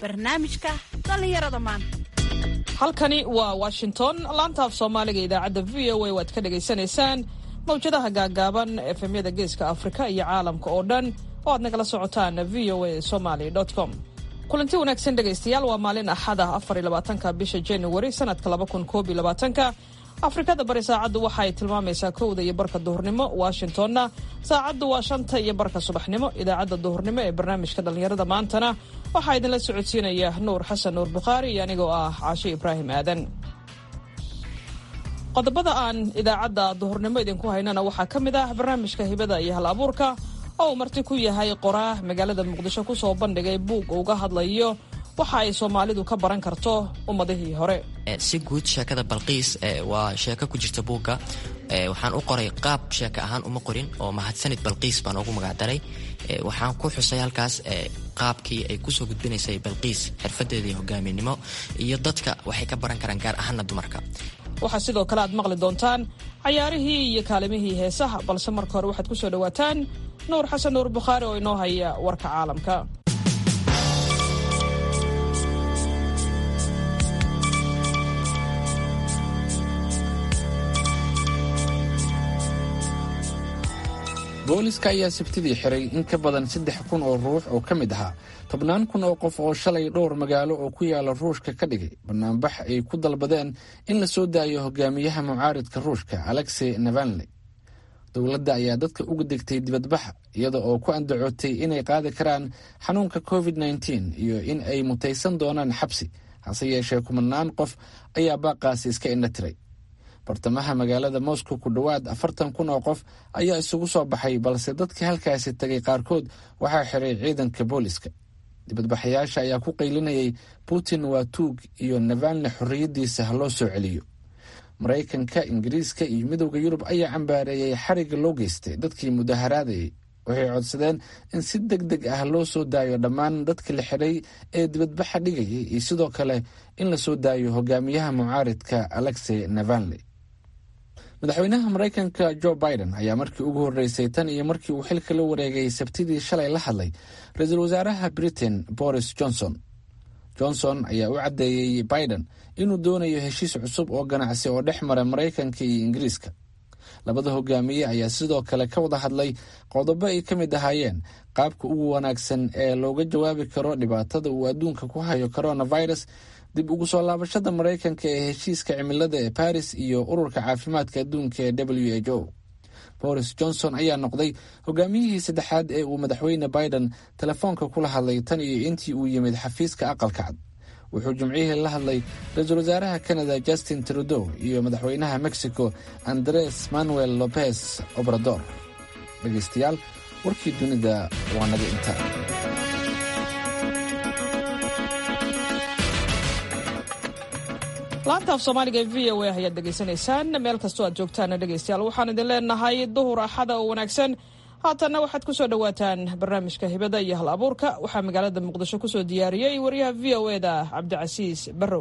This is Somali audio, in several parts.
barnaamijka dhallinyarada maanta halkani waa washington laanta af soomaaliga idaacadda v o a waad ka dhagaysanaysaan mawjadaha gaagaaban efemyada geeska afrika iyo caalamka oo dhan oo aad nagala socotaan v o a somaly com kulanti wanaagsan dhegaystayaal waa maalin axada afar iyo labaatanka bisha january sanadka laba kun koob iyo labaatanka afrikada bari saacaddu waxa ay tilmaamaysaa kowda iyo barka duhurnimo washingtonna saacaddu waa shanta iyo barka subaxnimo idaacadda duhurnimo ee barnaamijka dhallinyarada maantana waxaa idinla socodsiinaya nuur xasan nuur bukhaari iyo anigoo ah caashe ibraahim aadan qodobada aan idaacadda duhurnimo idinku haynana waxaa ka mid ah barnaamijka hibada iyo hal abuurka oo uu marti ku yahay qoraa magaalada muqdisho kusoo bandhigay buug uga hadlayo waxa ay soomaalidu ka baran karto ummadihii hore si guud sheekada balqiis waa sheeko ku jirta buugga waxaan u qoray qaab sheeko ahaan uma qorin oo mahadsanid balqiis baan ugu magacdaray waxaan ku xusay halkaas qaabkii ay kusoo gudbinaysay balqiis xirfadeedii hogaaminimo iyo dadka waxay ka baran karaan gaar ahaana dumarka waxaa sidoo kale aad maqli doontaan cayaarihii iyo kaalimihii heesaha balse marka hore waxaad kusoo dhawaataan nuur xasan nuur bukhaari oo inoo haya warka caalamka booliska ayaa sabtidii xiray in ka badan saddex kun oo ruux oo ka mid ahaa tobnaan kun oo qof oo shalay dhowr magaalo oo ku yaala ruushka ka dhigay banaanbax ay ku dalbadeen in la soo daayo hogaamiyaha mucaaridka ruushka alexey navalney dowladda ayaa dadka uga degtay dibadbaxa iyada oo ku andacootay inay qaadi karaan xanuunka covid nteen iyo in ay mutaysan doonaan xabsi hase yeeshee kumanaan qof ayaa baaqaasi iska indha tiray bartamaha magaalada moscow ku dhowaad afartan kun oo qof ayaa isugu soo baxay balse dadkii halkaasi tegay qaarkood waxaa xiray ciidanka booliska dibadbaxayaasha ayaa ku qaylinayay putin waa tuug iyo navalne xorriyaddiisa ha loo soo celiyo maraykanka ingiriiska iyo midowda yurub ayaa cambaareeyey xariga loo geystay dadkii mudaharaadayay waxay codsadeen in si deg deg ah loo soo daayo dhammaan dadka la xiray ee dibadbaxa dhigayay iyo sidoo kale in la soo daayo hogaamiyaha mucaaridka alexey navalney madaxweynaha maraykanka jo biden ayaa markii ugu horreysay tan iyo markii uu xilka la wareegay sabtidii shalay la hadlay ra-iisul wasaaraha britain boris johnson johnson ayaa u caddeeyey biden inuu doonayo heshiis cusub oo ganacsi oo dhex mara maraykanka iyo ingiriiska labada hogaamiye ayaa sidoo kale ka wada hadlay qodobo ay ka mid ahaayeen qaabka ugu wanaagsan ee looga jawaabi karo dhibaatada uu adduunka ku hayo coronavirus dib ugu soo laabashada maraykanka ee heshiiska cimilada ee baris iyo ururka caafimaadka adduunka ee w h o boris johnson ayaa noqday hogaamiyihii saddexaad ee uu madaxweyne biden telefoonka kula hadlay tan iyo intii uu yimid xafiiska aqalka cad wuxuu jimcihii la hadlay ra-iisul wasaaraha canada justin trudeau iyo madaxweynaha mexico andres manuel lopez obrador dhegaystayaal warkii dunida waa naga intaa laanta af soomaaliga ee v o a ayaad dhegaysanaysaan meel kastoo aad joogtaana dhegaystayaal waxaan idin leenahay duhur axada oo wanaagsan haatanna waxaad ku soo dhowaataan barnaamijka hibada iyo hal abuurka waxaa magaalada muqdisho kusoo diyaariyey wariyaha v o e da cabdicasiis barrow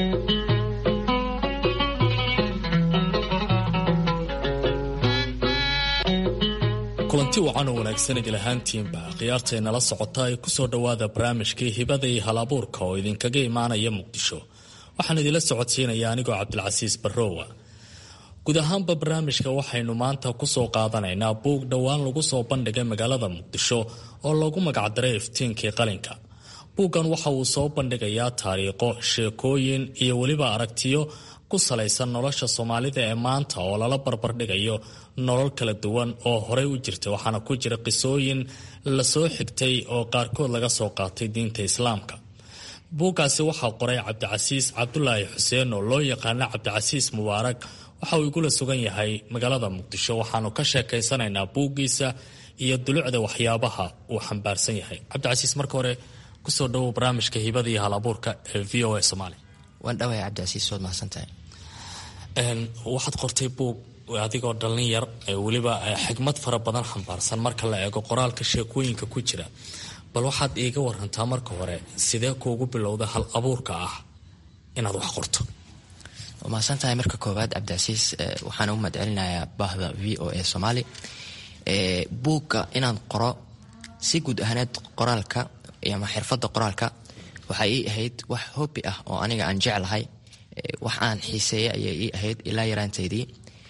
kulanti wacan oo wanaagsan idil ahaantiinba khiyaartaynala socota ee kusoo dhowaada barnaamijkii hibada iyo hal abuurka oo idinkaga imaanaya muqdisho waxaan idinla socodsiinaya anigoo cabdilcasiis barrowa guud ahaanba barnaamijka waxaynu maanta kusoo qaadanaynaa buug dhowaan lagu soo bandhigay magaalada muqdisho oo loogu magacdaray iftiinkii qalinka buuggan waxa uu soo bandhigayaa taariikho sheekooyin iyo weliba aragtiyo ku salaysan nolosha soomaalida ee maanta oo lala barbardhigayo nolol kala duwan oo horey u jirta waxaana ku jira qisooyin lasoo xigtay oo qaarkood laga soo qaatay diinta islaamka buuggaasi waxaa qoray cabdicasiis cabdulaahi xuseen oo loo yaqaano cabdicasiis mubaarak waxa uu igula sugan yahay magaalada muqdisho waxaanu ka sheekaysanaynaa buuggiisa iyo dulucda waxyaabaha uu xambaarsan yahay cabdicasiis marka hore kusoo dhawow barnaamijka hibada iyo hal abuurka ee v o a soomaaliya waan dhawahay cabdicasiis waad mahadsantahay waxaad qortay buug adigoo dhallin yar weliba xigmad fara badan xambaarsan marka la eego qoraalka sheekooyinka ku jira bal waxaad iiga warantaa marka hore sidee kuugu bilowda hal abuurka ah inaad wax qorto waa mahadsantahay marka koowaad cabdicasiis waxaan u mahadcelinayaa baahda v o a soomaali buugga inaan qoro si guud ahaaneed qoraalka ama xirfadda qoraalka waxay ii ahayd wax hobbi ah oo aniga aan jeclahay wax aan xiiseeya ayay ii ahayd ilaa yaraantaydii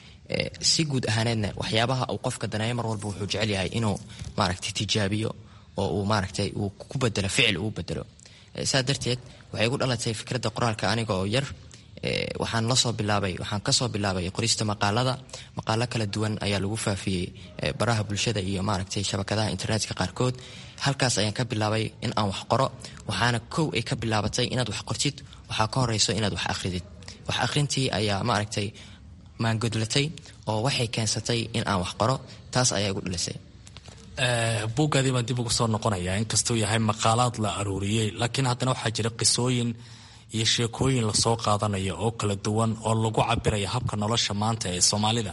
si guud ahaaneedna waxyaabaha uu qofka daneeyo mar walba wuxuu jecel yahay inuu maaragtay tijaabiyo oo uu maaragtay uu ku bedelo ficil uu bedelo saa darteed waxay igu dhalatay fikradda qoraalka aniga oo yar waxaan lasoo bilaabay waxaan kasoo bilaabay qorista maqaalada maqaalo kala duwan ayaa lagu faafiyey baraha bulshada iyo maaragtay shabakadaha internetka qaarkood halkaas ayaan ka bilaabay in aan wax qoro waxaana kow ay ka bilaabatay inaad wax qortid waxaa ka horeyso inaad wax akhridid wax akhrintii ayaa maaragtay maangodlatay oo waxay keensatay in aan wax qoro taas ayaa igu dhalisay buuggaadii baan dib ugu soo noqonayaa inkastuu yahay maqaalaad la aruuriyey laakiin haddana waxaa jira qisooyin iyo sheekooyin lasoo qaadanayo oo kala duwan oo lagu cabiraya habka nolosha maanta ee soomaalida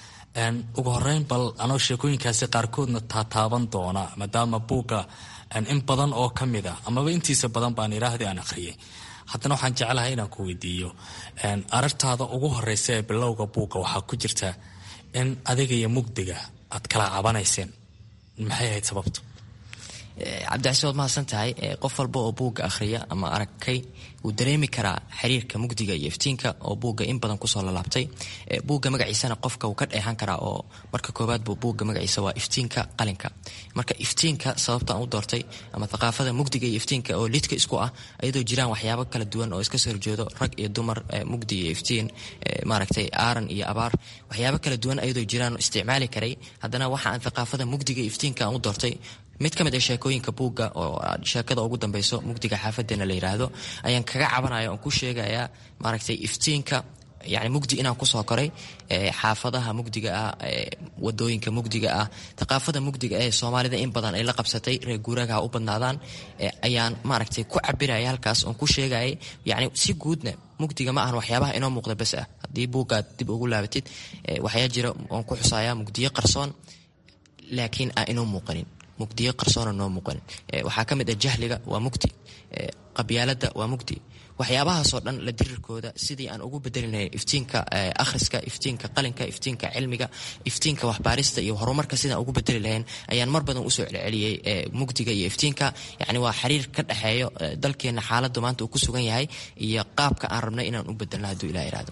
ugu horeyn bal anoo sheekooyinkaasi qaarkoodna taataaban doona maadaama buugga in badan oo ka mid a amaba intiisa badan baan idhaahdi aan akhriyay haddana waxaan jeclahay inaan ku weydiiyo aragtaada ugu horeysa ee bilowga buugga waxaa ku jirta in adiga iyo mugdiga aad kala cabanayseen maxay ahayd sababtu cabdicasi waad mahadsan tahay qof walba oo buugga akhriya ama aragkay wuu dareemi karaa xiriirka mugdiga iyo iftiinka oo buugga in badan kusoo lalaabtay buugga magaciisana qofka wuu ka dheehan karaa oo marka koowaad buu buugga magaciisa waa iftiinka qalinka marka iftiinka sababtaan u doortay ama thaqaafada mugdiga iyo iftiinka oo lidka isku ah iyadoo jiraan waxyaabo kala duwan oo iska soo horjeedo rag iyo dumar mugdi iyo iftiin maaragtay aaran iyo abaar waxyaabo kala duwan iyadoo jiraan isticmaali karay haddana waxa aan thaqaafada mugdiga iyo iftiinka aan u doortay mid ka mid a sheekooyinka buugga oo sheekada ugu dambeyso mugdiga xaafadeena la yiraahdo ayaan kaga cabanaya oon ku sheegayaa maaragtay iftiinka yani mugdi inaan kusoo koray xaafadaha mugdiga ah wadooyinka mugdiga ah thaqaafada mugdiga ee soomaalida in badan ay la qabsatay reer guuraagaha u badnaadaan ayaan maaragtay ku cabiraya halkaas oon ku sheegayay yani si guudna mugdiga ma ahan waxyaabaha inoo muuqda bes ah haddii buuggaad dib ugu laabatid waxyaa jira oon ku xusaya mugdiyo qarsoon laakiin aan inoo muuqanin mugdiyo qarsoona noo muuqanin waxaa ka mid ah jahliga waa mugdi qabyaalada waa mugdi waxyaabahaasoo dhan la dirirkooda sidii aan ugu bedelinay iftiinka akhriska iftiinka qalinka iftiinka cilmiga iftiinka waxbaarista iyo horumarka sidaan ugu bedeli lahayn ayaan mar badan usoo celceliyey mugdiga iyo iftiinka yani waa xiriir ka dhexeeyo dalkeena xaalada maanta uu ku sugan yahay iyo qaabka aan rabnay inaan u bedelno hadduu ilah iraahdo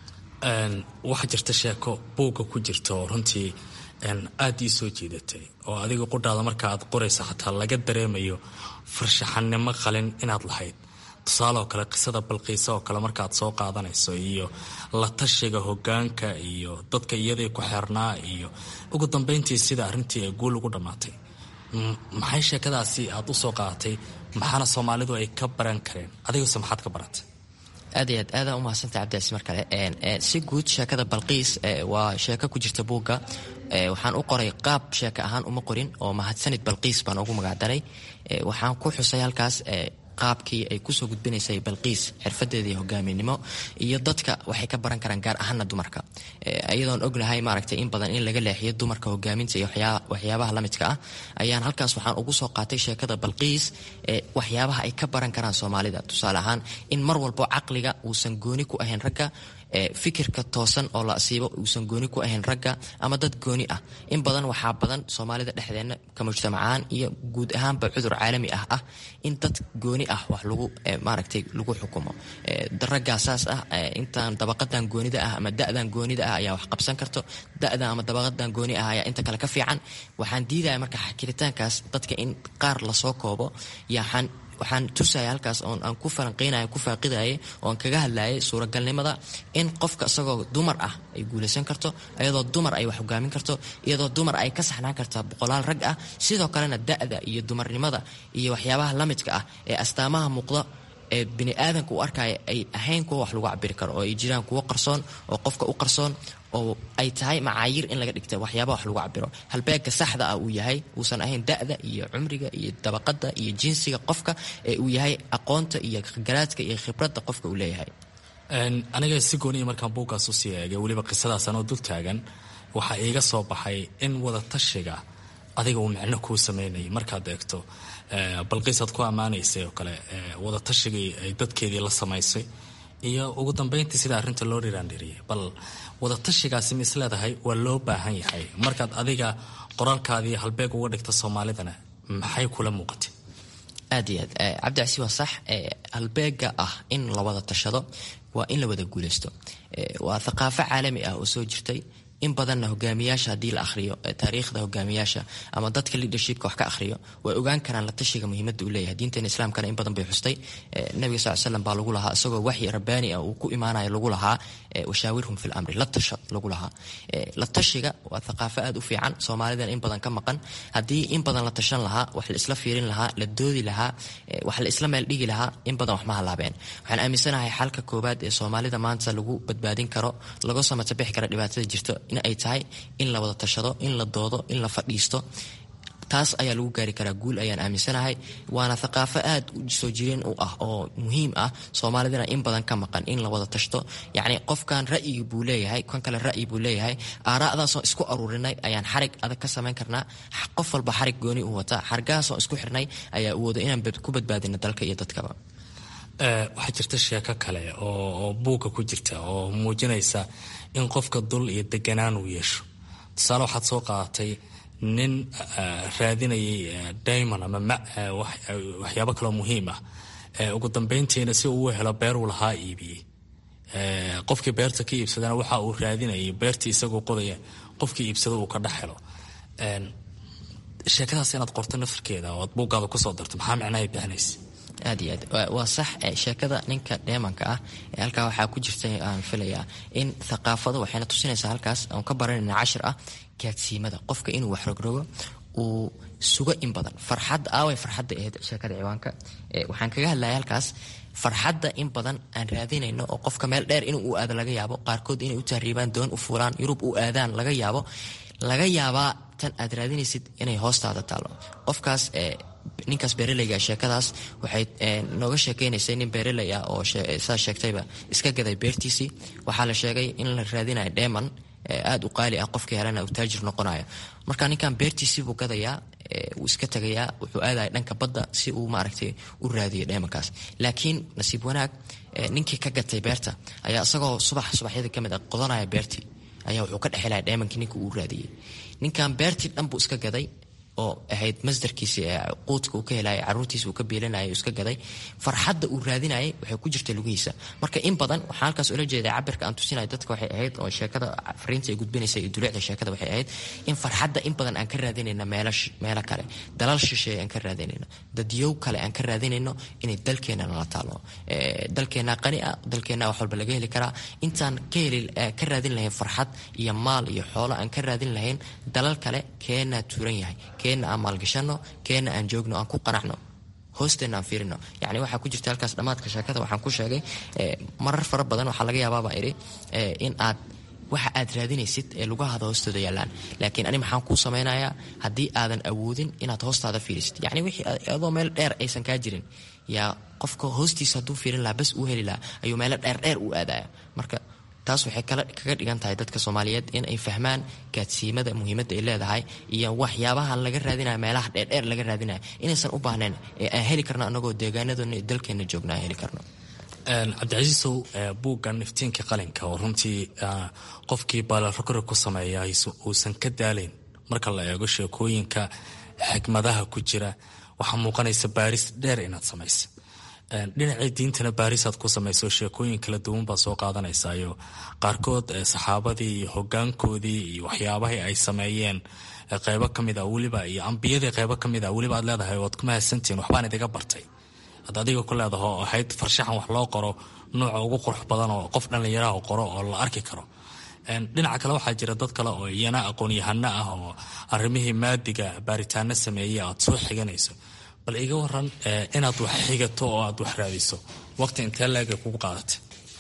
waxaa jirta sheeko buugga ku jirta oo runtii aada ii soo jiidatay oo adiga qudhaada marka aad qoraysa xataa laga dareemayo farshaxannimo qalin inaad lahayd tusaale oo kale qisada balqiisa oo kale markaaad soo qaadanayso iyo la tashiga hogaanka iyo dadka iyadii ku xeernaa iyo ugu dambeyntii sida arrintii ay guul ugu dhammaatay maxay sheekadaasi aad u soo qaadatay maxaana soomaalidu ay ka baran kareen adigase maxaad ka baratay aad iyo aad aadaan umahadsantay cabdicasis mar kale si guud sheekada balqiis waa sheeko ku jirta buugga waxaan u qoray qaab sheeka ahaan uma qorin oo mahadsanid balqiis baan ugu magacdaray waxaan ku xusay halkaas qaabkii ay kusoo gudbinaysay balqiis xirfadeedii hogaaminimo iyo dadka waxay ka baran karaan gaar ahaana dumarka iyadoon ognahay maaragtay in badan in laga leexiyo dumarka hogaaminta iyo waxyaabaha lamidka ah ayaan halkaas waxaan ugu soo qaatay sheekada balqiis waxyaabaha ay ka baran karaan soomaalida tusaale ahaan in mar walbo caqliga uusan gooni ku ahayn ragga fikirka toosan oo la asiibo uusan gooni ku ahayn ragga ama dad gooni ah in badan waxaa badan soomaalida dhexdeenna ka mujtamacaan iyo guud ahaanba cudur caalami ah ah in dad gooni ah wax lagu maaragtay lagu xukumo raggaa saas ah intaan dabaqadan goonida ah ama da-dan goonida ah ayaa wax qabsan karto da-dan ama dabaqadan gooni ah ayaa inta kale ka fiican waxaan diidaya marka xakiritaankaas dadka in qaar lasoo koobo yaxaan waxaan tusaya halkaas oon aan ku falanqeynaya ku faaqidayay oon kaga hadlayay suuragalnimada in qofka isagoo dumar ah ay guulaysan karto iyadoo dumar ay wax hogaamin karto iyadoo dumar ay ka saxnaan karta boqolaal rag ah sidoo kalena da-da iyo dumarnimada iyo waxyaabaha lamidka ah ee astaamaha muuqda ee bini aadanka u arkaya ay ahayn kuwa wax lagu cabiri karo oo ay jiraan kuwo qarsoon oo qofka u qarsoon oo ay tahay macaayiir in laga dhigta waxyaaba wax lagu cabiro halbeega saxda ah uu yahay uusan ahayn da-da iyo cumriga iyo dabaqada iyo jinsiga qofka ee uu yahay aqoonta iyo garaadka iyo khibradda qofka uu leeyahay aniga si gooniya markaan buuggaas usii eegay weliba qisadaas anoo dul taagan waxaa iiga soo baxay in wada tashiga adiga uu micno kuu sameynayay markaad eegto balqiisaad ku ammaanaysay oo kale wada tashigii ay dadkeedii la samaysay iyo ugu dambeyntii sida arrinta loo dhiraandhiriyay bal wada tashigaasi ma isleedahay waa loo baahan yahay markaad adiga qoraalkaadii halbeeg uga dhigta soomaalidana maxay kula muuqatay aad iyo aad cabdicasi waa sax halbeega ah in la wada tashado waa in la wada guuleysto waa thaqaafo caalami ah oo soo jirtay in badanna hogaamiyaasha haddii la ahriyo taariikhda hogaamiyaasha ama dadka leadershipka wax ka ahriyo way ogaan karaan la tashiga muhiimada uu leeyahay diinteena islaamkana in badan bay xustay nabiga sal slam baa lagu lahaa isagoo waxyi rabbaani ah uu ku imaanayo lagu lahaa washaawirhum fi lamri la tasha lagu lahaa la tashiga waa thaqaafo aad u fiican soomaalidan in badan ka maqan haddii in badan la tashan lahaa wax la isla fiirin lahaa la doodi lahaa wax la isla meel dhigi lahaa in badan wax ma halaabeen waxaan aaminsanahay xalka koobaad ee soomaalida maanta lagu badbaadin karo laga samatabixi kara dhibaatada jirto in ay tahay in la wada tashado in la doodo in la fadhiisto taas ayaa lagu gaari karaa guul ayaan aaminsanahay waana thaqaafo aad u soo jireen u ah oo muhiim ah soomaalidana in badan ka maqan in la wada tashto yacni qofkan ra'yigi buu leeyahay kan kale ra'yi buu leeyahay aaraa'daasoo isku aruurinay ayaan xarig adag ka samayn karnaa qof walba xarig gooni u wata xargahaasoo isku xirnay ayaa u wada inaan ku badbaadino dalka iyo dadkaba waxaa jirta sheeko kale oo buugga ku jirta oo muujinaysa in qofka dul iyo deganaan uu yeesho tusaale waxaad soo qaadatay nin raadinayay daymon ama waxyaabo kaloo muhiim ah ugu dambeyntiina si uu helo beer uu lahaa iibiyey qofkii beerta ka iibsadana waxa uu raadinayay beertii isagoo qodaya qofkii iibsada uu ka dhex helo sheekadaas inaad qorto nafirkeeda oo aad buuggaada kusoo darto maxaa micnahay bixinaysa aad iyo aad waa sax sheekada ninka dheemanka ah halkaa waxaa ku jirta aan filayaa in thaqaafada waxayna tusinaysaa halkaas aan ka baranayna cashir ah gaadsiimada qofka inuu wax rogrogo uu sugo in badan farxadda aaway farxadda ahayd sheekada ciwaanka waxaan kaga hadlaya halkaas farxadda in badan aan raadinayno oo qofka meel dheer inuu u aado laga yaabo qaarkood inay u tahriibaan doon u fuulaan yurub u aadaan laga yaabo laga yaabaa tan aad raadinaysid inay hoostaada taalo qofkaas ninkaas beeraleyga sheekadaas waxay nooga sheekeynaysay nin beeraley ah oo saa sheegtayba iska gaday beertiisii waxaa la sheegay in la raadinayo dheeman aada u qaali ah qofkii helana uu taajir noqonayo marka ninkan beertiisii buu gadayaa wuu iska tagayaa wuxuu aadaya dhanka badda si uu maaragtay u raadiyo dheemankaas laakiin nasiib wanaag ninkii ka gatay beerta ayaa isagoo subax subaxyada ka mid ah qodanaya beertii ayaa wuxuu ka dhexelaya dheemankii ninka uu raadiyey ninkan beertii dhan buu iska gaday oo ahayd masdarkiisi quudka uu ka helaya caruurtiisa uu ka biilanaya iska gaday farxadda uu raadinayay waxay ku jirta lugihiisa marka in badan waxaa halkaas ula jeeda cabirka aan tusinayo dadka waxay ahayd oo sheekada fariinta ay gudbinaysa iyo duleecda sheekada waxay ahayd in farxadda in badan aan ka raadinayna meelo kale dalal shisheeye aan ka raadinayno dadyow kale aan ka raadinayno inay dalkeena nala taalo dalkeena qani ah dalkeena wax walba laga heli karaa intaan ka heli ka raadin lahayn farxad iyo maal iyo xoolo aan ka raadin lahayn dalal kale keenaa tuuran yahay keenna aan maalgashano keenna aan joogno aan ku qanacno hoosteenna aan fiirino yani waxaa ku jirta halkaas dhammaadka sheekada waxaan ku sheegay marar fara badan waxaa laga yaabaabaa idhi in aad waxa aad raadinaysid ee lugahaada hoostooda yaallaan laakiin ani maxaan kuu samaynayaa haddii aadan awoodin inaad hoostaada fiirisid yacni wixii adoo meel dheer aysan kaa jirin yaa qofka hoostiisa hadduu fiirin lahaa bas uu heli lahaa ayuu meelo dheerdheer u aadaya marka taas waxay kaga dhigan tahay dadka soomaaliyeed in ay fahmaan gaadsiimada muhiimadda ay leedahay iyo waxyaabaha laga raadinaya meelaha dheerdheer laga raadinaya inaysan u baahnayn ee aan heli karno anagoo deegaanadoona iyo dalkeenna joogna aan heli karno cabdicasiisow buuggan iftiinka qalinka oo runtii qofkii baalarogora ku sameeya uusan ka daalayn marka la eego sheekooyinka xikmadaha ku jira waxaa muuqanaysa baaris dheer inaad samaysa dhinacii diintana baarisaad ku samayso sheekooyin kala duwan baad soo qaadanaysayo qaarkood saxaabadii iyo hogaankoodii iyo waxyaabahii ay sameeyeen qeybo kamid a weliba iyo ambiyadii qeybo kamid a weliba aad leedahay waad ku mahadsantihiin waxbaan idiga bartay ad adiga ku leedaho ahayd farshaxan wax loo qoro nooca ugu qurux badan oo qof dhallinyaraha qoro oo la arki karo dhinaca kale waxaa jira dad kale oo iyana aqoon-yahano ah oo arrimihii maadiga baaritaano sameeyey aad soo xiganayso bal iga waran inaad wax xigato oo aad wax raadiso waqti intee leega kugu qaadatay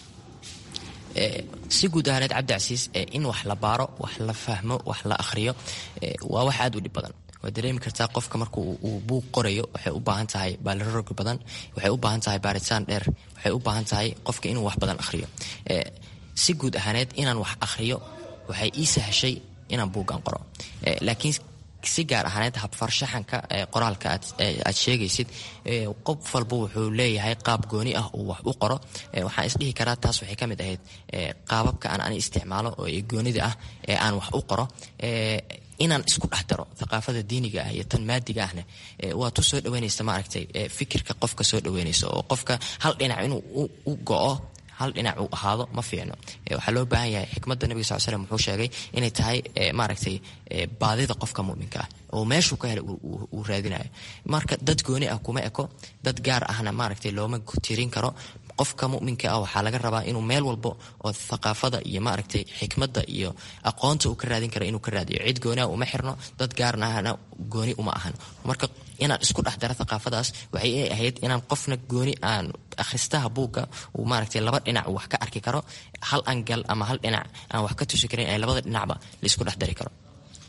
si guud ahaaneed cabdicasiis in wax la baaro wax la fahmo wax la akhriyo waa wax aada u dhib badan waad dareemi kartaa qofka marka uu buuq qorayo waxay u baahan tahay baalirorog badan waxay u baahan tahay baaritaan dheer waxay u baahan tahay qofka inuu wax badan akhriyo si guud ahaaneed inaan wax akhriyo waxay ii sahashay inaan buuggan qoro laakiin si gaar ahaaneed habfarshaxanka qoraalka aad sheegaysid qof walba wuxuu leeyahay qaab gooni ah uu wax u qoro waxaan isdhihi karaa taas waxay ka mid ahayd qaababka aan ani isticmaalo oo goonida ah ee aan wax u qoro inaan isku dhex daro thaqaafada diiniga ah iyo tan maadiga ahna waa tu soo dhaweynaysa maaragtay fikirka qofka soo dhaweynaysa oo qofka hal dhinac inuu u go-o hal dhinac uu ahaado ma fiicno waxaa loo baahan yahay xikmadda nabiga sal slm wuxuu sheegay inay tahay maaragtay baadida qofka muminka ah oo meeshuu ka helay uu raadinayo marka dad gooni ah kuma eko dad gaar ahna maaragtay looma tirin karo qofka muminka ah waxaa laga rabaa inuu meel walbo oo thaqaafada iyo maaragtay xikmadda iyo aqoonta uu ka raadin karo inuu ka raadiyo cid gooni ah uma xirno dad gaarna ahna gooni uma ahan marka inaan isku dhex daro thaqaafadaas waxay ahayd inaan qofna gooni aan akhristaha buugga uu maaragtay laba dhinac wax ka arki karo hal angal ama hal dhinac aan wax ka tusi karin ay labada dhinacba laisku dhex dari karo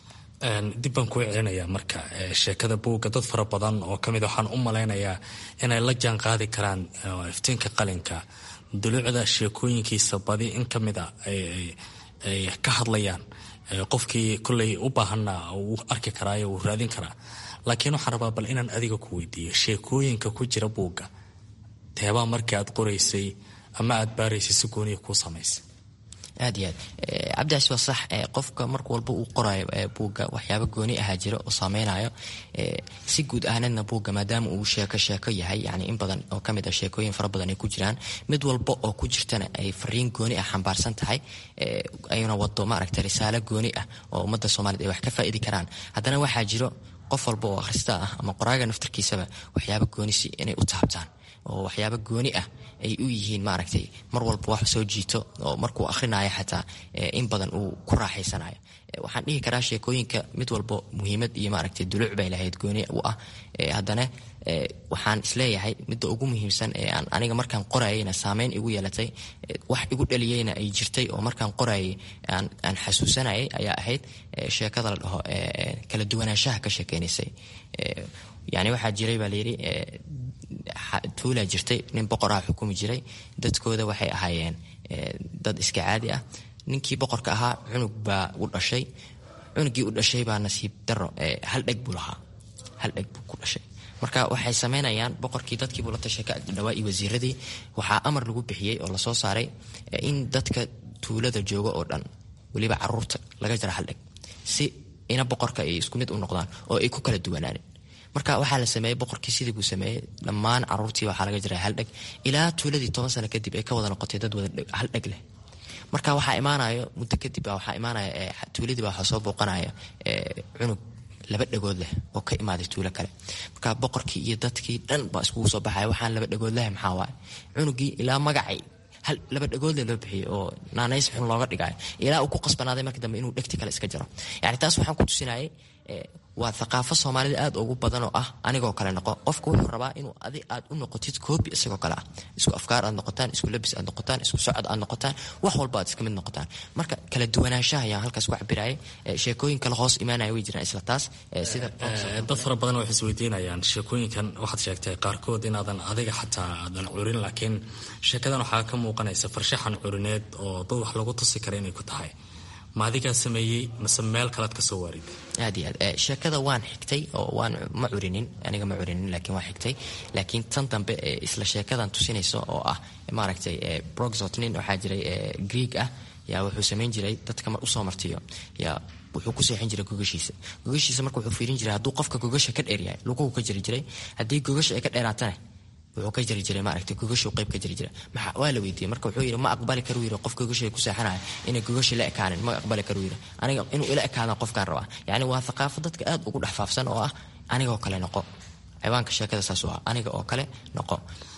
dib baan kuu celinayaa marka sheekada buugga dad fara badan oo kamid waxaan u malaynayaa inay la jaan qaadi karaan iftiinka qalinka duluucda sheekooyinkiisa badi in ka mid a ay ka hadlayaan qofkii kolley u baahanna uu arki karaayo wuu raadin karaa laakiin waxaan rabaa bal inaan adiga ku weydiiyo sheekooyinka ku jira buugga teebaa markii aad qoraysay ama aad baaraysay si gooniya kuu samaysay aad iyo aad cabdicaas waa sax qofka mark walba uu qorayo buugga waxyaaba gooni ahaa jira oo saameynayo si guud ahaneedna buugga maadaama uu sheeko sheeko yahay yani in badan oo kamid ah sheekooyin fara badan ay ku jiraan mid walba oo ku jirtana ay fariin gooni ah xambaarsan tahay ayna wado maaragta risaalo gooni ah oo ummadda soomaaliyed ay wax ka faa'idi karaan haddana waxaa jiro qof walba oo akhrista ah ama qoraaga naftarkiisaba waxyaaba goonisi inay u taabtaan oo waxyaaba gooni ah ay u yihiin maaragtay mar walba wax soo jiito oo markuu akhrinayo xataa in badan uu ku raaxaysanayo waxaan dhihi karaa sheekooyinka mid walba muhiimad iyo maaragtay duluuc bay lahayd gooni u ah haddana waxaan isleeyahay midda ugu muhiimsan ee aan aniga markaan qorayayna saameyn igu yeelatay wax igu dhaliyeyna ay jirtay oo markaan qorayay aan xasuusanayay ayaa ahayd sheekada la dhaho kala duwanaanshaha ka sheekeynaysay yani waxaa jiray baa layidhi tuulaa jirtay nin boqoraha xukumi jiray dadkooda waxay ahaayeen dad iska caadi ah ninkii boqorka ahaa cunug baa u dhashay cunugii u dhashay baa nasiib daro hal dheg buu lahaa hal dheg buu ku dhashay marka waxay sameynayaan boqorkii dadkiibuu la tashay ka dhawaa iyo wasiiradii waxaa amar lagu bixiyey oo lasoo saaray in dadka tuulada jooga oo dhan weliba caruurta laga jara hal dheg si ina boqorka ay isku mid u noqdaan oo ay ku kala duwanaanin marka waxaa la sameeyey boqorkii sidii buu sameeyey dhammaan caruurtii waxaa laga jiray hal dheg ilaa tuuladii toban sano kadib ay ka wada noqotay dad wada hal dheg leh marka waxaa imaanayo muddo kadib baa waxaa imaanaya tuuladii baa waxaa soo booqanaya cunug laba dhagood leh oo ka imaaday tuulo kale marka boqorkii iyo dadkii dhan baa iskugu soo baxaya waxaan laba dhagood leh maxaa waaye cunugii ilaa magacay hal laba dhagoodle loo bixiyey oo naanays xun looga dhigayo ilaa uu ku qasbanaaday marka dambe inuu dhegti kale iska jaro yani taas waxaan ku tusinayay waa thaqaafo soomaalida aad ugu badan oo ah anigoo kale noqo qofka wuxuu rabaa inuu adi aad u noqotid koobi isagoo kale ah isku afkaar aad noqotaan isku labis aad noqotaan isku socod aad noqotaan wax walba aad iska mid noqotaan marka kala duwanaanshaha ayaan halkaas ku cabirayay sheekooyin kale hoos imaanaya way jiraan isla taas sida dad fara badan waxay isweydiinayaan sheekooyinkan waxaad sheegtay qaarkood inaadan adiga xataa aadan curin laakiin sheekadan waxaa ka muuqanaysa farshaxan curineed oo dad wax lagu tusi kara inay ku tahay ma adigaa sameeyey mase meel kalead kasoo waarid aad iyo aad sheekada waan xigtay oo waan ma curinin aniga ma curinin laakiin waan xigtay laakiin tan dambe isla sheekadan tusinayso oo ah maaragtay broxot nin waxaa jiray greeg ah yaa wuxuu samayn jiray dadka mar usoo martiyo yaa wuxuu ku seexin jiray gogashiisa gogashiisa marka wuxuu fiirin jiray hadduu qofka gogasha ka dheeryahay luguhu ka jiri jiray haddii gogasha ay ka dheeraatana wuxuu ka jari jiray maaragtay gogashuu qayb ka jari jiray maxaa waa la weydiiyey marka wuxuu yidhi ma aqbali karu yidhi qof gogashay ku seexanaya inay gogashi la ekaanin ma aqbali karu yidhi aniga inuu ila ekaadan qofkaan rabaa yacni waa thaqaafo dadka aad ugu dhex faafsan oo ah anigoo kale noqo ciwaanka sheekada saas u ah aniga oo kale noqo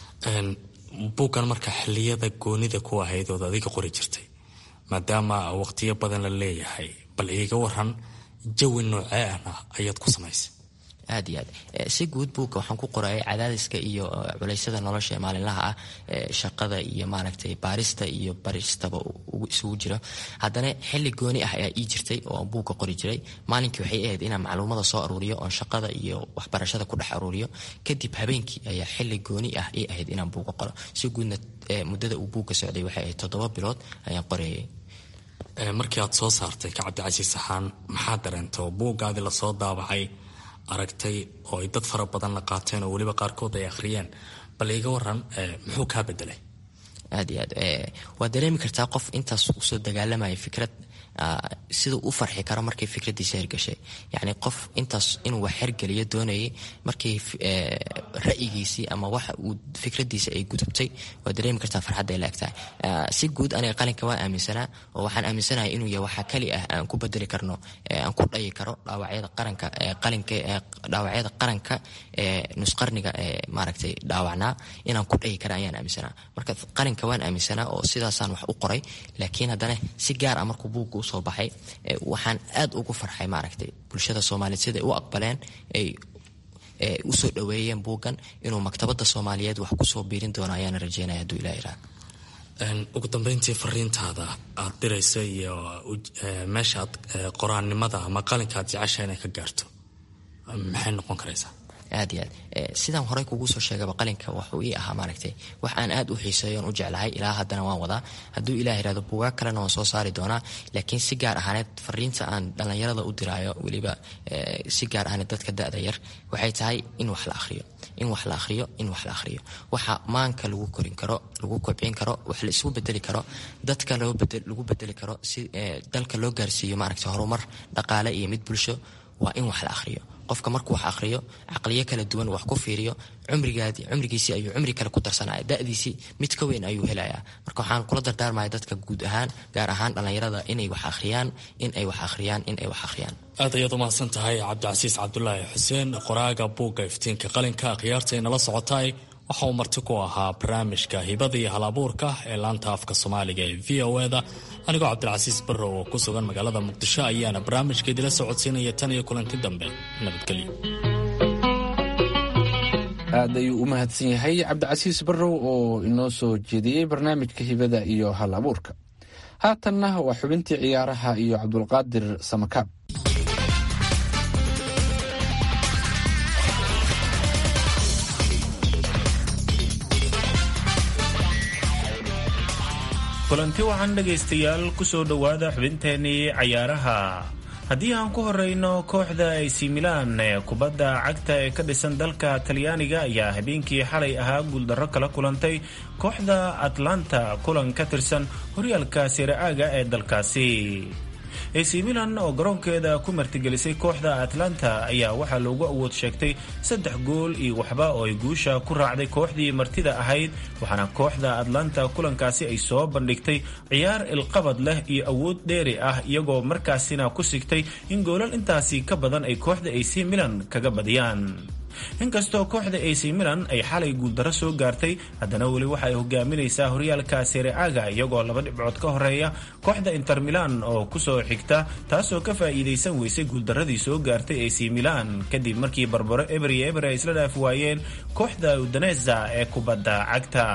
buuggan marka xiliyada goonida ku ahayd ood adiga qori jirtay maadaama waqtiyo badan la leeyahay bal iiga waran jawi noocee ahna ayaad ku samaysay aad iyo aad si guud buugga waxaan ku qorayay cadaadiska iyo culeysyada nolosha maalinlaha ah shaqada iyo maaragtay baarista iyo baristaba isugu jiro haddana xili gooni ah ayaa ii jirtay oo buugga qori jiray maalinkii waxay ahayd inaan macluumada soo aruuriyo oon shaqada iyo waxbarashada ku dhex aruuriyo kadib habeenkii ayaa xili gooni ah ii ahayd inaan buugga qoro si guudna muddada uu buugga socday waxay ahayd toddoba bilood ayaan qorayay markii aad soo saartay ka cabdicasiis saxaan maxaa dareento buuggaadii lasoo daabacay aragtay oo ay dad fara badan la qaateen oo weliba qaarkood ay akhriyeen bal iiga waran muxuu kaa bedelay aad iyo aad waad dareemi kartaa qof intaas usoo dagaalamaya fikrad siduu u farxi karo markii fikradiisa hirgashay yacni qof intaas inuu wax hergeliyo doonayay markii ra'yigiisii ama waxa uu fikradiisa ay gudubtay waa dareemi kartaa farxadda ay laegtahay si guud aniga qalinka waan aaminsanaa oo waxaan aaminsanahay inuu yahay waxa keli ah aan ku bedeli karno aan ku dhayi karo dhaawacyada qaranka qalinka dhaawacyada qaranka ee nusqarniga ee maaragtay dhaawacnaa inaan ku dhayi kara ayaan aaminsanaa marka qalinka waan aaminsanaa oo sidaasaan wax u qoray laakiin haddana si gaar ah markuu buugga usoo baxay waxaan aad ugu farxay maaragtay bulshada soomaaliyeed siday u aqbaleen ay usoo dhaweeyeen buuggan inuu maktabadda soomaaliyeed wax kusoo biirin doono ayaana rajeynaya hadduu ilah iraa ugu dambeyntii fariintaada aad dirayso iyo meeshaad qoraannimada ama qalinka aad jecesha inay ka gaarto maxay noqon karaysaa aad iyo aad sidaan horey kugu soo sheegaba qalinka waxuu ii ahaa maaragtay wax aan aad u xiiseeyo on u jeclahay ilaa haddana waan wadaa hadduu ilah irahdo buugaag kalena waan soo saari doonaa laakiin si gaar ahaaneed fariinta aan dhallinyarada u diraayo weliba si gaar ahaaneed dadka da-da yar waxay tahay in wax la akhriyo in wax la akhriyo in wax la akhriyo waxa maanka lagu korin karo lagu kobcin karo wax la isugu bedeli karo dadka lagu bedeli karo si dalka loo gaarsiiyo maaragtay horumar dhaqaale iyo mid bulsho waa in wax la akhriyo qofka markuu wax akhriyo caqliyo kala duwan wax ku fiiriyo cumrigaadi cumrigiisii ayuu cumri kale ku darsanaya da'diisii mid ka weyn ayuu helayaa marka waxaan kula dardaarmaya dadka guud ahaan gaar ahaan dhallinyarada inay wax akhriyaan in ay wax akhriyaan in ay wax akhriyaan aad ayaad umahadsan tahay cabdicasiis cabdulaahi xuseen qoraaga buugga iftiinka qalinka akhyaarta nala socotaay waxa uu marti ku ahaa barnaamijka hibada iyo hal abuurka ee laanta afka soomaaliga ee v o eda anigoo cabdilcasiis barrow oo ku sugan magaalada muqdisho ayaana barnaamijka idila socodsiinaya tan iyo kulanti dambe nabadgelyo aad ayuu u mahadsan yahay cabdicasiis barrow oo inoo soo jeediyey barnaamijka hibada iyo hal abuurka haatanna waa xubintii ciyaaraha iyo cabdulqaadir samakaab kulanti waxaan dhegaystayaal ku soo dhowaada xubinteennii cayaaraha haddii aan ku horeyno kooxda ac milan ee kubadda cagta ee ka dhisan dalka talyaaniga ayaa habeenkii xalay ahaa guuldarro kala kulantay kooxda atlanta kulan ka tirsan horyaalka sira'aaga ee dalkaasi ac milan oo garoonkeeda ku martigelisay kooxda atlanta ayaa waxaa loogu awood sheegtay saddex gool iyo waxba oo ay guusha ku raacday kooxdii martida ahayd waxaana kooxda atlanta kulankaasi ay soo bandhigtay ciyaar ilqabad leh iyo awood dheeri ah iyagoo markaasina ku sigtay in goolal intaasi ka badan ay kooxda ac milan kaga badiyaan inkastoo kooxda ac milan ay xalay guuldarro soo gaartay haddana weli waxa ay hogaaminaysaa horyaalka sereaga iyagoo laba dhibcood ka horeeya kooxda inter milan oo kusoo xigta taasoo ka faa'iidaysan weysay guuldarradii soo gaartay ac milan kadib markii barbaro eber iyo eber ay isla dhaaf waayeen kooxda udaneza ee kubadda cagta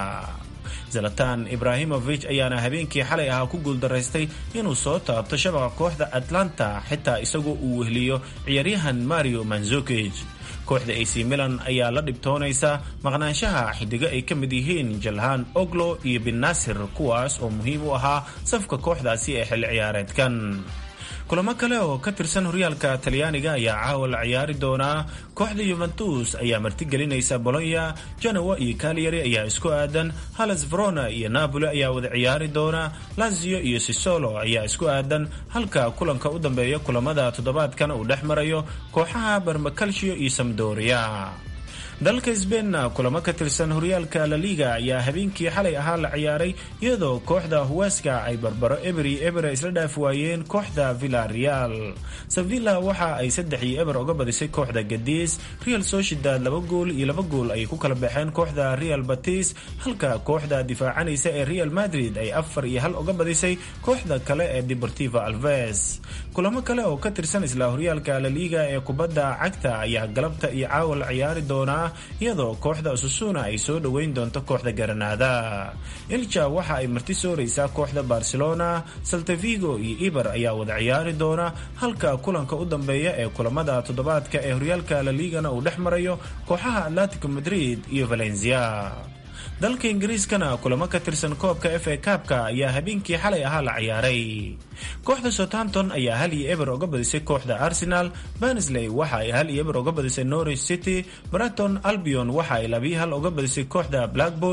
zalatan ibrahimovic ayaana habeenkii xalay ahaa ku guuldaraystay inuu soo taabto shabaqa kooxda atlanta xitaa isagoo uu wehliyo ciyaaryahan mario manzukij kooxda ac milan ayaa la dhibtoonaysa maqnaanshaha xidigo ay ka mid yihiin jalhaan oglo iyo bin naasir kuwaas oo muhiim u ahaa safka kooxdaasi ee xilli ciyaareedkan kulamo kale oo ka tirsan horyaalka talyaaniga ayaa caawa la ciyaari doonaa kooxda yuventus ayaa martigelinaysa bolonya genowa iyo kaliyari ayaa isku aadan halas verona iyo napoli ayaa wada ciyaari doona lazio iyo sisolo ayaa isku aadan halka kulanka u dambeeya kulamada toddobaadkan uu dhex marayo kooxaha barmacalcio iyo samdoria dalka sbeinna kulamo ka tirsan horyaalka laliga ayaa habeenkii xalay ahaa la ciyaaray iyadoo kooxda huweska ay barbaro eberi ebere isla dhaaf waayeen kooxda villareal sevilla waxa ay saddex iyo eber uga badisay kooxda gadiis real sociedad laba gool iyo laba gool ayay ku kala baxeen kooxda real batis halka kooxda difaacanaysa ee real madrid ay afar iyo hal uga badisay kooxda kale ee deportiva alves kulamo kale oo ka tirsan isla horyaalka laliga ee kubadda cagta ayaa galabta iyo caawa la ciyaari doonaa iyadoo kooxda susuna ay soo dhoweyn doonto kooxda garanada ilja waxa ay marti sooraysaa kooxda barcelona saltavigo iyo iber ayaa wada ciyaari doona halka kulanka u dambeeya ee kulamada toddobaadka ee horyaalka laligana uu dhex marayo kooxaha atletico madrid iyo valencia dalka ingiriiskana kulamo ka tirsan koobka f a kaabka ayaa habeenkii xalay ahaa la ciyaaray kooxda southampton ayaa hal iyo eber uga badisay kooxda arsenal bansley waxa ay hal iyo eber uga badisay norwich city braton albion waxa ay labiyo hal uga badisay kooxda blackpool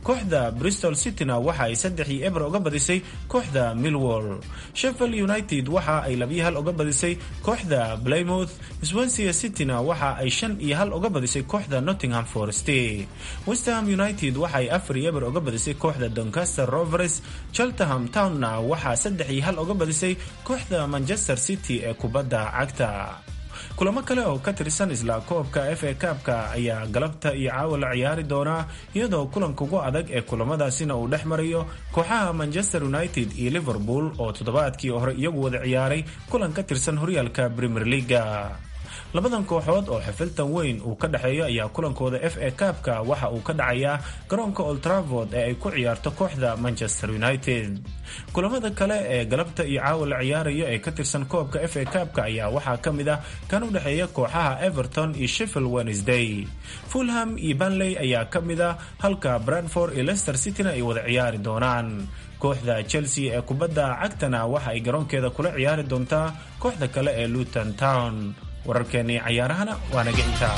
kooxda bristol cityna waxa ay saddex iyo eber uga badisay kooxda millwall sheffield united waxa ay labiyo hal uga badisay kooxda blaymouth swansea cityna waxa ay shan iyo hal uga badisay kooxda nottingham forest westham united waxa ay afar iyo eber uga badisay kooxda doncaster rovers cheltenham townna waxaa saddex iyo hal uga badisay kooxda manchester city ee kubadda cagta kulamo kale oo ka tirsan isla koobka f a kaabka ayaa galabta iyo caawa la ciyaari doonaa iyadoo kulanka ugu adag ee kulamadaasina uu dhex marayo kooxaha manchester united iyo liverpool oo toddobaadkii hore iyagu wada ciyaaray kulan ka tirsan horyaalka premier leaga labadan kooxood oo xifiltan weyn uu ka dhexeeyo ayaa kulankooda f a kaabka waxa uu ka dhacayaa garoonka oltravord ee ay ku ciyaarto kooxda manchester united kulamada kale ee galabta iyo caawa la ciyaarayo ee ka tirsan koobka f a kaabka ayaa waxaa ka mid ah kan u dhexeeya kooxaha everton iyo sheffield wednesday fulham iyo banley ayaa ka mid ah halka bradford iyo leicester cityna ay wada ciyaari doonaan kooxda chelsea ee kubadda cagtana waxa ay garoonkeeda kula ciyaari doontaa kooxda kale ee luton town wararkeennii cayaarahana waa naga intaa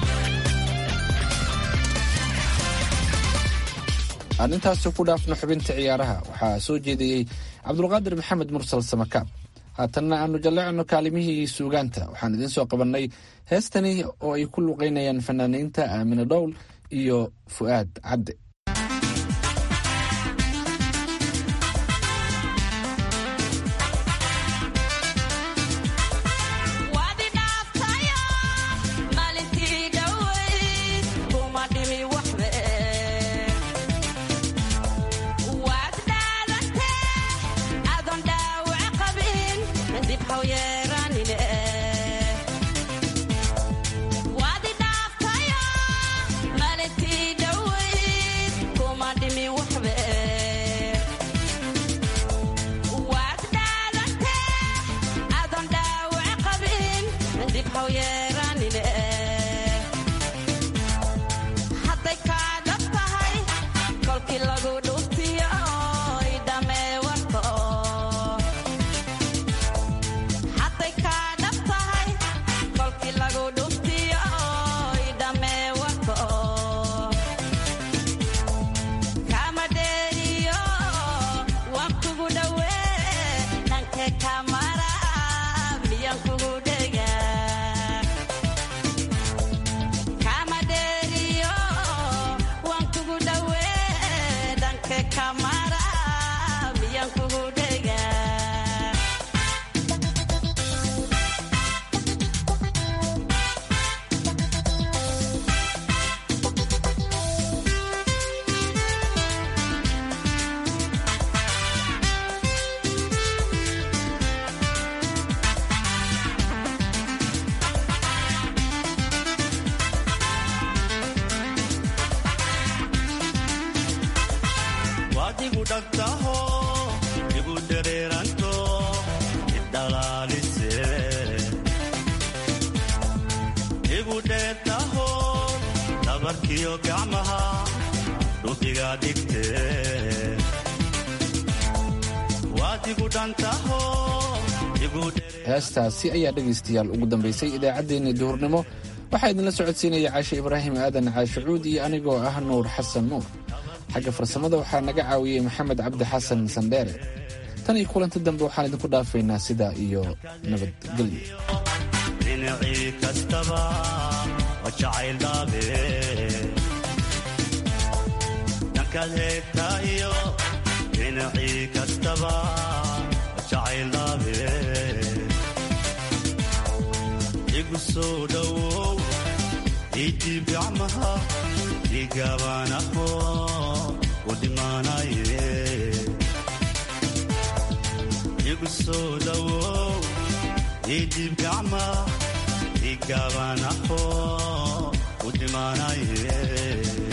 aan intaasi ku dhaafno xubinta ciyaaraha waxaa soo jeediyey cabdulqaadir maxamed mursal samakaab haatanna aanu jalleecno kaalimihii suugaanta waxaan idiin soo qabannay heestani oo ay ku luqaynayaan fanaaniinta aamine dhowl iyo fu'aad cadde heestaasi ayaa dhegaystayaal ugu dambaysay idaacaddeenii duhurnimo waxaa idinla socodsiinaya caashe ibraahim aadan caashicuud iyo anigoo ah nuur xasan nuur xagga farsamada waxaa naga caawiyey maxamed cabdi xasan sandheere tan iyo kulanti dambe waxaan idinku dhaafaynaa sidaa iyo nabadgelyo igu soo dhowow idiib gacmaha igaabanaho u dhimaanaye igu soo dhowow idiib gacmaha igaabanaho u dhimaanaye